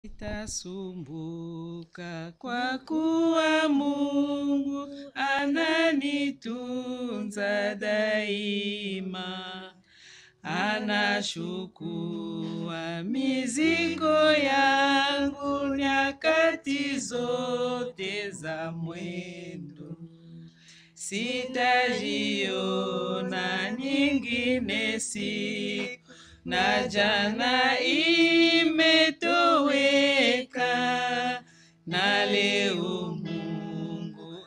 Nitasumbuka kwa kuwa Mungu ananitunza daima, anachukua mizigo yangu nyakati zote za mwendo. Sitajiona nyingine siku na jana imetoweka, na leo Mungu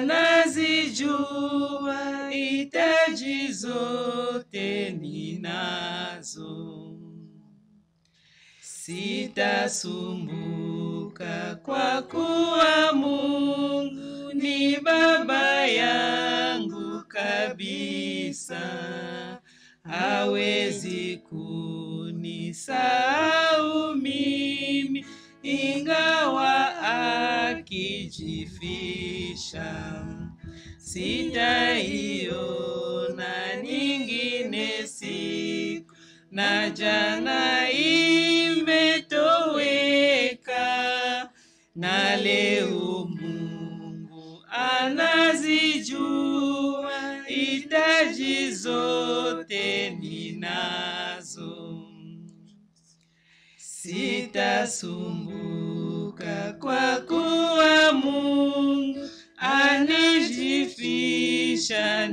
anazijua hitaji zote ninazo. Sitasumbuka kwa kuwa Mungu ni baba yangu kabisa, hawezi kunisahau mimi ingawa akijifisha. Sitaiona nyingine siku na jana imetoweka, na leo Mungu anazijua hitaji zote ninazo. Sitasumbuka kwa kuwa Mungu anijifisha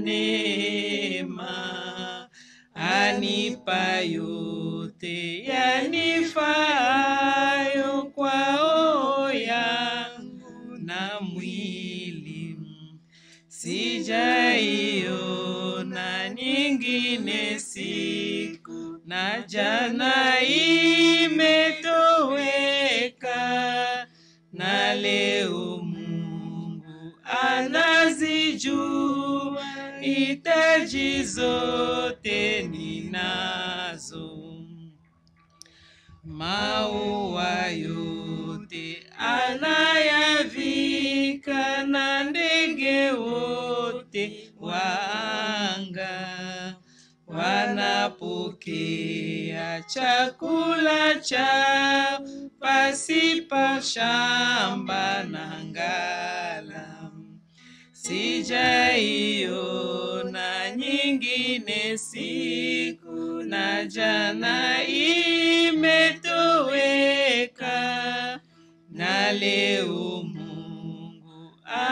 neema, anipa yote yanifaayo kwa roho yangu na mwili. Sijaiona nyingine siku na jana imetoweka, na leo Mungu anazijua hitaji zote ninazo. Maua yote anayavika na ndege wote wa anga wanapokea chakula chao pasipa shamba na ngala. Sijaiona nyingine siku na jana imetoweka, na leo Mungu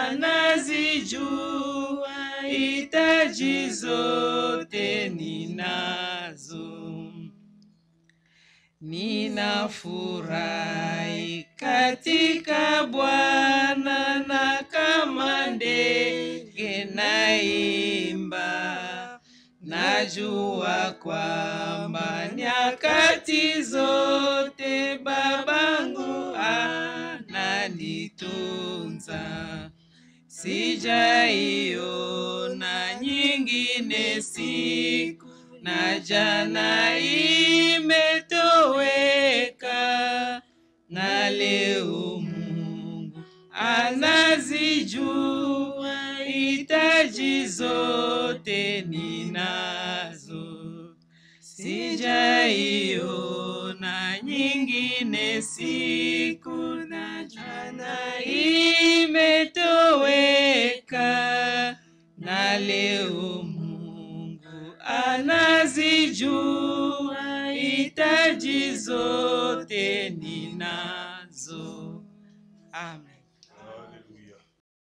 anazijua hitaji zote ninazo. Ninafurahi katika Bwana na kama ndege naimba, najua kwamba nyakati zote babangu ananitunza. Sijaiona nyingine siku na jana imetoweka, na leo Mungu anazijua hitaji zote ninazo. Sijaiona nyingine siku na jana imetoweka, na leo Mungu anazijua hitaji zote ninazo. Amen.